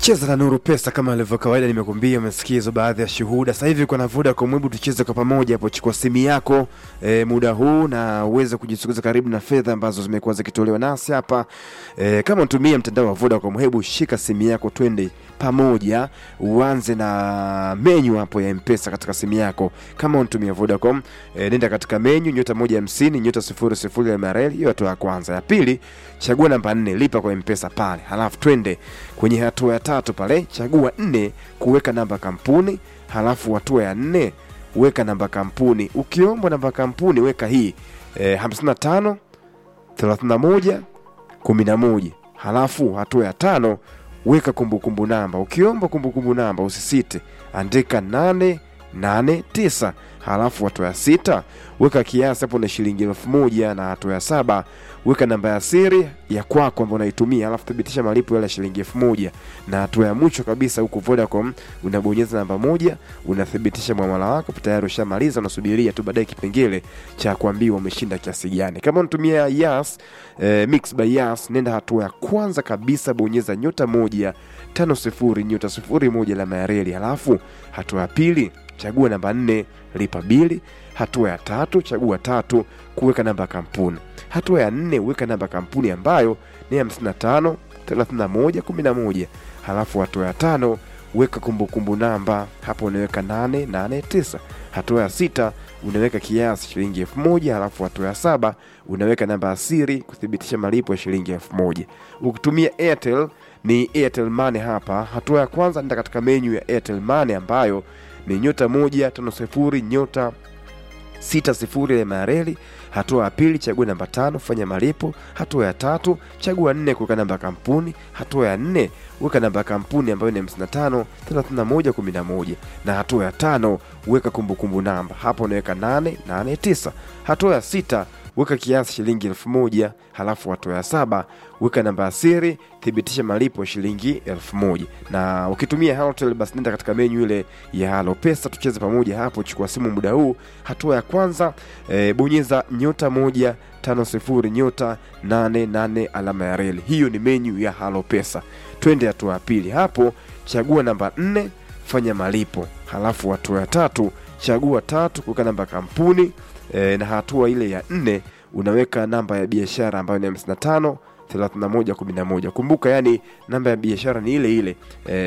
cheza na Nuru Pesa kama ilivyo kawaida, nimekuambia umesikia hizo baadhi ya shuhuda. Sasa hivi kuna Vodacom, hebu tucheze kwa pamoja hapo. Chukua simu yako e, muda huu na uweze kujisogeza karibu na fedha ambazo zimekuwa zikitolewa nasi hapa e, kama unatumia mtandao wa Vodacom, hebu shika simu yako, twende pamoja, uanze na menyu hapo ya Mpesa katika simu yako. Kama unatumia Vodacom e, nenda katika menyu nyota moja hamsini nyota sifuri sifuri ya MRL, hiyo hatua ya kwanza. Ya pili, chagua namba nne, lipa kwa Mpesa pale, halafu twende kwenye hatua ya tatu pale, chagua nne, kuweka namba kampuni, halafu hatua ya nne weka namba kampuni. Ukiombwa namba kampuni weka hii e, 55 31 11, halafu hatua ya tano weka kumbukumbu namba. Ukiomba kumbukumbu namba usisite, andika 889 halafu hatua ya sita weka kiasi hapo na shilingi elfu moja na hatua ya saba weka namba ya siri ya kwako ambayo unaitumia, halafu thibitisha malipo yale ya shilingi elfu moja na hatua ya mwisho kabisa huku Vodacom unabonyeza namba moja, unathibitisha mwamala wako tayari, ushamaliza, unasubiria tu baadaye kipengele cha kuambiwa umeshinda kiasi gani. Kama unatumia Yas eh, Mix by Yas, nenda hatua ya kwanza kabisa, bonyeza nyota moja tano sifuri nyota sifuri moja alama ya reli, halafu hatua ya pili chagua namba nne lipa bili. Hatua ya tatu chagua tatu kuweka namba ya kampuni. Hatua ya nne weka namba ya kampuni ambayo ni 55 31 11. Halafu hatua ya tano weka kumbukumbu namba, hapo unaweka 889. Hatua ya sita unaweka kiasi shilingi elfu moja. Halafu hatua ya saba unaweka namba ya siri kuthibitisha malipo ya shilingi elfu moja. Ukitumia Airtel ni Airtel Money. Hapa hatua ya kwanza nenda katika menyu ya Airtel Money ambayo ni nyota moja tano sifuri nyota sita sifuri ya mareli. Hatua ya pili chagua namba tano fanya malipo. Hatua ya tatu chagua nne kuweka namba ya kampuni. Hatua ya nne weka namba ya kampuni ambayo ni 55 31 11, na hatua ya tano weka kumbukumbu namba, hapo unaweka 889. Hatua ya sita weka kiasi shilingi elfu moja. Halafu hatua ya saba weka namba ya siri, thibitisha malipo ya shilingi elfu moja. Na ukitumia Halotel basi nenda katika menyu ile ya Halo Pesa, tucheze pamoja hapo. Chukua simu muda huu. Hatua ya kwanza e, bonyeza nyota moja tano sifuri nyota nane nane alama ya reli. Hiyo ni menyu ya Halo Pesa. Twende hatua ya pili, hapo chagua namba nne fanya malipo. Halafu hatua ya tatu chagua tatu kuweka namba ya kampuni e, na hatua ile ya nne unaweka namba ya biashara ambayo ni 55 31 11. Kumbuka yani namba ya biashara ni ile ile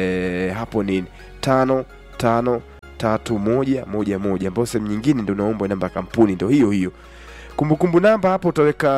e, hapo ni tano tano tatu moja moja moja, ambayo sehemu nyingine ndio unaomba namba ya kampuni ndio hiyo hiyo. Kumbukumbu namba hapo utaweka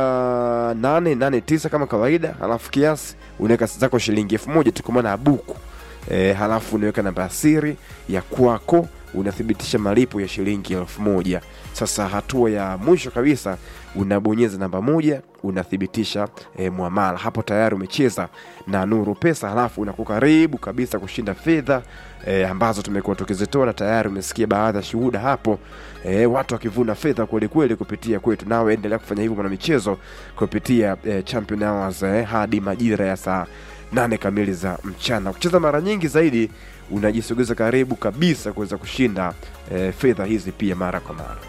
889 kama kawaida, halafu kiasi unaweka zako shilingi elfu moja tu kwa maana ya buku e, halafu unaweka namba ya siri ya kwako unathibitisha malipo ya shilingi elfu moja. Sasa hatua ya mwisho kabisa unabonyeza namba moja unathibitisha e, mwamala. Hapo tayari umecheza na Nuru Pesa, halafu unakuwa karibu kabisa kushinda fedha e, ambazo tumekuwa tukizitoa, na tayari umesikia baadhi ya shuhuda hapo e, watu wakivuna fedha kweli kweli kupitia kwetu. Nawe endelea kufanya hivyo mwana michezo kupitia e, Champion Hours e, hadi majira ya saa nane kamili za mchana. Kucheza mara nyingi zaidi unajisogeza karibu kabisa kuweza kushinda e, fedha hizi pia mara kwa mara.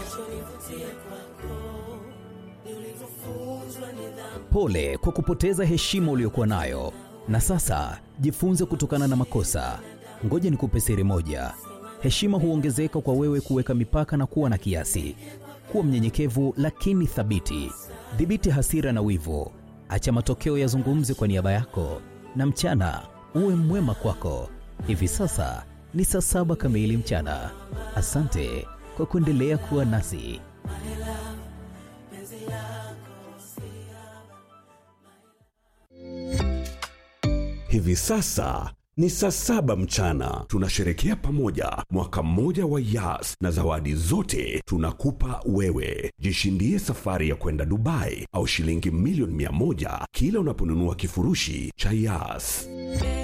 Pole kwa kupoteza heshima uliyokuwa nayo, na sasa jifunze kutokana na makosa. Ngoja nikupe siri moja: heshima huongezeka kwa wewe kuweka mipaka na kuwa na kiasi. Kuwa mnyenyekevu lakini thabiti. Dhibiti hasira na wivu, acha matokeo yazungumze kwa niaba yako, na mchana uwe mwema kwako. Hivi sasa ni saa saba kamili mchana. Asante kwa kuendelea kuwa nasi. Hivi sasa ni saa saba mchana. Tunasherekea pamoja mwaka mmoja wa Yas na zawadi zote tunakupa wewe. Jishindie safari ya kwenda Dubai au shilingi milioni mia moja kila unaponunua kifurushi cha Yas.